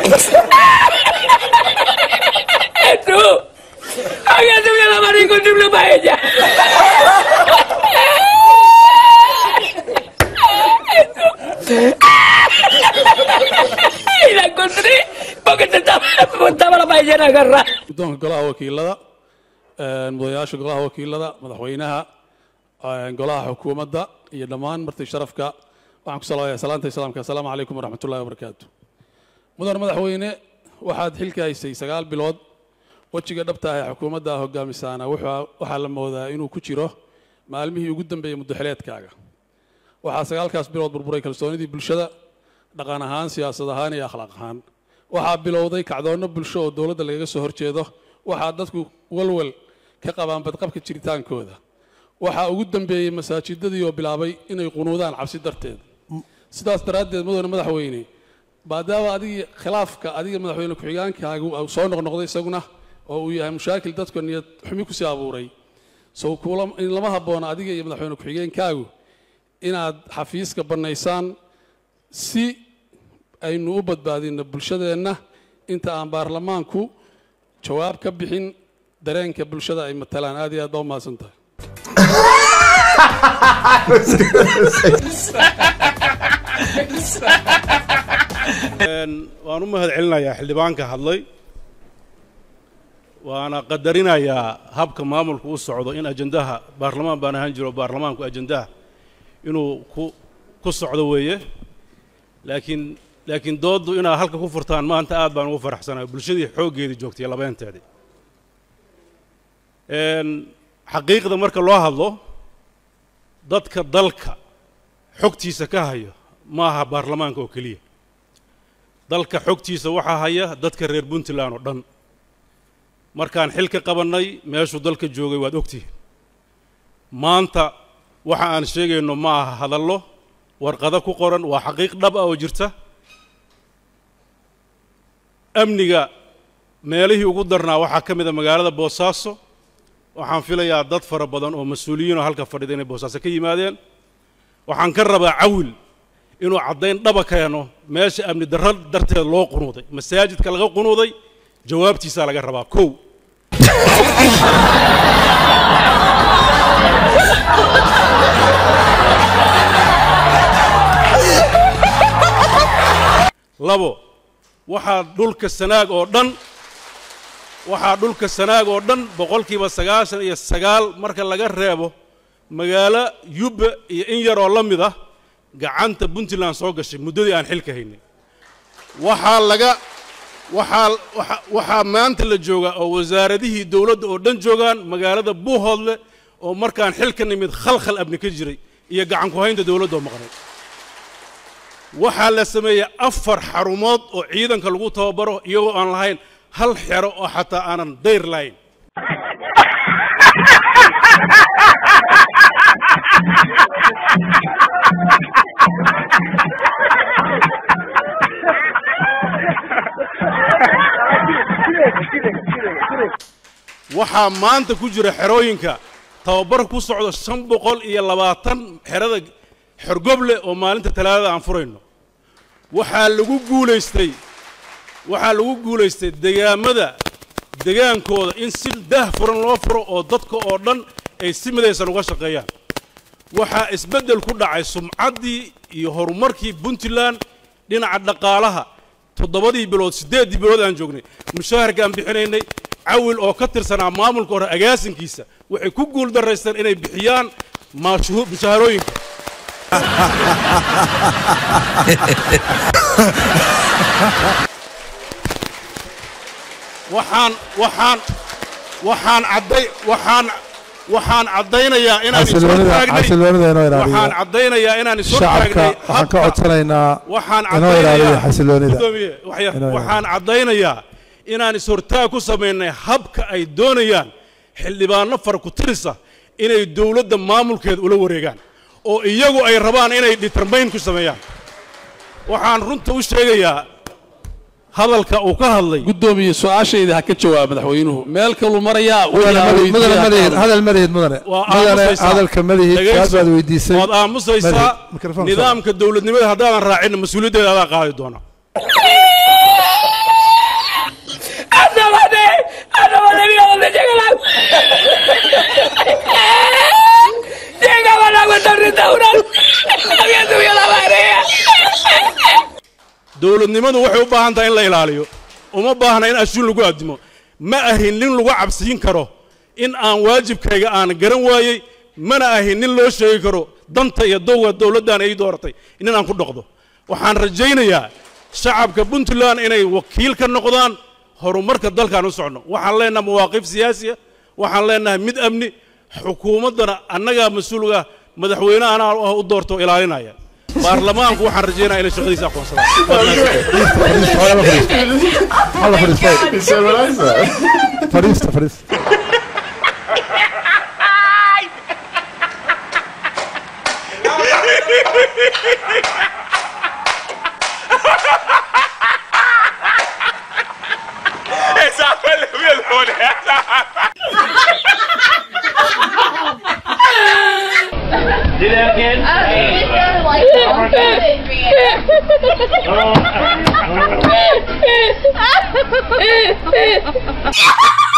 Tú, había subido la mano con triple paella. Y la encontré porque te estaba, estaba la paellera agarrada. guddoonka golaha wakiilada mudayaasha golaha wakiilada madaxweynaha golaha xukuumadda iyo dhammaan marti sharafka waxaan ku salaamayaa salaanta islaamka assalaamu calaykum waraxmatullahi wabarakaatu mudan madaxweyne waxaad xilka haysay sagaal bilood wejiga dhabta ah ee xukuumadda hogaamisaana wuxuu- waxaa la moodaa inuu ku jiro maalmihii ugu dambeeyey muddaxileedkaaga waxaa sagaalkaas bilood burburay kalsoonidii bulshada dhaqan ahaan siyaasad ahaan iyo akhlaaq ahaan waxaa bilowday kacdoonno bulsho oo dowladda lagaga soo horjeedo waxaa dadku walwal ka qabaan badqabka jiritaankooda waxaa ugu dambeeyey masaajidadii oo bilaabay inay qunuudaan cabsi darteed sidaas daraaddeed mudane madaxweyne maadaama adigii khilaafka adiga madaxweyne ku-xigaankaagu uu soo noqnoqday isaguna oo uu yahay mushaakil dadka niyad xumi kusii abuuray sow kuula in lama habboona adiga iyo madaxweyne ku-xigeenkaagu inaad xafiiska bannaysaan si aynu u badbaadino bulshadeenna inta aan baarlamaanku jawaab ka bixin dareenka bulshada ay matalaan aad iyo aad baa u mahadsan tahay waan u mahad celinayaa xildhibaanka hadlay waana qadarinayaa habka maamulku u socdo in ajandaha baarlamaan baan ahaan jiro baarlamaanku ajandaha inuu ku ku socdo weeye laakiin laakiin dooddu inaad halka ku furtaan maanta aad baan ugu faraxsanahay bulshadii xooggeedii joogtay labeenteedii Een, xaqiiqda marka loo hadlo dadka dalka xogtiisa ka haya ma aha baarlamaanka oo keliya dalka xogtiisa waxaa haya dadka reer puntland oo dhan markaan xil ka qabannay meeshuu dalka joogay waad ogtihiin maanta waxa aan sheegayno ma aha hadallo warqado ku qoran waa xaqiiq dhab ah oo jirta amniga meelihii ugu darnaa waxaa ka mid a magaalada boosaaso waxaan filayaa dad fara badan oo mas-uuliyiinoo halka fadhida inay boosaaso ka yimaadeen waxaan ka rabaa cawil inuu caddayn dhaba keeno meesha amni darro darteed loo qunuuday masaajidka laga qunuuday jawaabtiisaa laga rabaa kow labo waxaa dhulka sanaag oo dhan waxaa dhulka sanaag oo dhan boqolkiiba sagaashan iyo sagaal marka laga reebo magaalo yubba iyo in yaroo la mid ah gacanta puntland soo gashay muddadii aan xilka haynay waxaa laga waxaa waxa- waxaa maanta la joogaa oo wasaaradihii dowladda oo dhan joogaan magaalada buuhoodle oo markaan xilka nimid khalkhal abni ka jiray iyo gacan ku haynta dowladda oo maqnay waxaa la sameeyey afar xarumood oo ciidanka lagu tababaro iyagoo aan lahayn hal xero oo xataa aanan dayr lahayn waxaa maanta ku jira xerooyinka tababar ku socdo shan boqol iyo labaatan xerada xorgoble oo maalinta talaadada aan furayno waxaa lagu guulaystay waxaa lagu guulaystay degaamada degaankooda in si daah furan loo furo oo dadka oo dhan ay si midaysan uga shaqeeyaan waxaa isbeddel ku dhacay sumcaddii iyo horumarkii puntland dhinaca dhaqaalaha toddobadii bilood siddeeddii bilood aan joognay mushaharkaan bixinaynay cawil oo ka tirsanaa maamulka hore agaasinkiisa waxay ku guul daraysteen inay bixiyaan maashuhu- mushaharooyinka waxaan waxaan waxaan cadday waxaan waxaan caddaynayaa inaan is xasiloonida hortaagnay xasiloonida inoo waxaan ilaaliya caddaynayaa inaan is shacabka hortaagnay waxaan ka habka- codsanaynaa waxaan inoo ilaaliya caddaynayaa xasiloonida Guddoomiye, waxya- Inoo ilaaliya. waxaan caddaynayaa inaan is-hortaag ku samaynay habka ay doonayaan xildhibaano fara ku tirisa inay dowladda maamulkeeda ula wareegaan oo iyagu ay rabaan inay determayn ku sameeyaan waxaan runta u sheegayaa hadalka uu ka hadlay guddoomiye su-aashayda ha ka jawaab madaxweynuhu meel kaluu marayaa mudane waxaa madaxid- mudane weydiiyaa madaxid qaar. hadal madaxid mudane waa mudane aamusaysaa. hadalka madaxid Dhegayso. su'aal baad weydiisay waad aamusaysaa Madaxid, mikrafoon soo. nidaamka dowladnimada haddaadan raacin mas-uuliyaddeeda adaa qaadi doona cuenta un restaurante. Había subido la marea. dowladnimadu waxay u baahan tahay in la ilaaliyo uma baahna in ashuun lagu addimo ma ahin nin lagu cabsiin karo in aan waajibkayga aan garan waayey mana ahin nin loo sheegi karo danta iyo dowga dowladdan ay dooratay in aan ku dhaqdo waxaan rajaynayaa shacabka puntland inay wakiil ka noqdaan horumarka dalkaan u socno waxaan leenahay mawaaqif siyaasiya waxaan leenahay mid amni xukuumaddana annagaa mas-uulga madaxweyne anaa u doorto ilaalinaya baarlamaanku waxaan rajaynaya inay shaqadiisa aqoonsadaan Alla fariista. Fariista, fariista. Esa fue la Do that again. like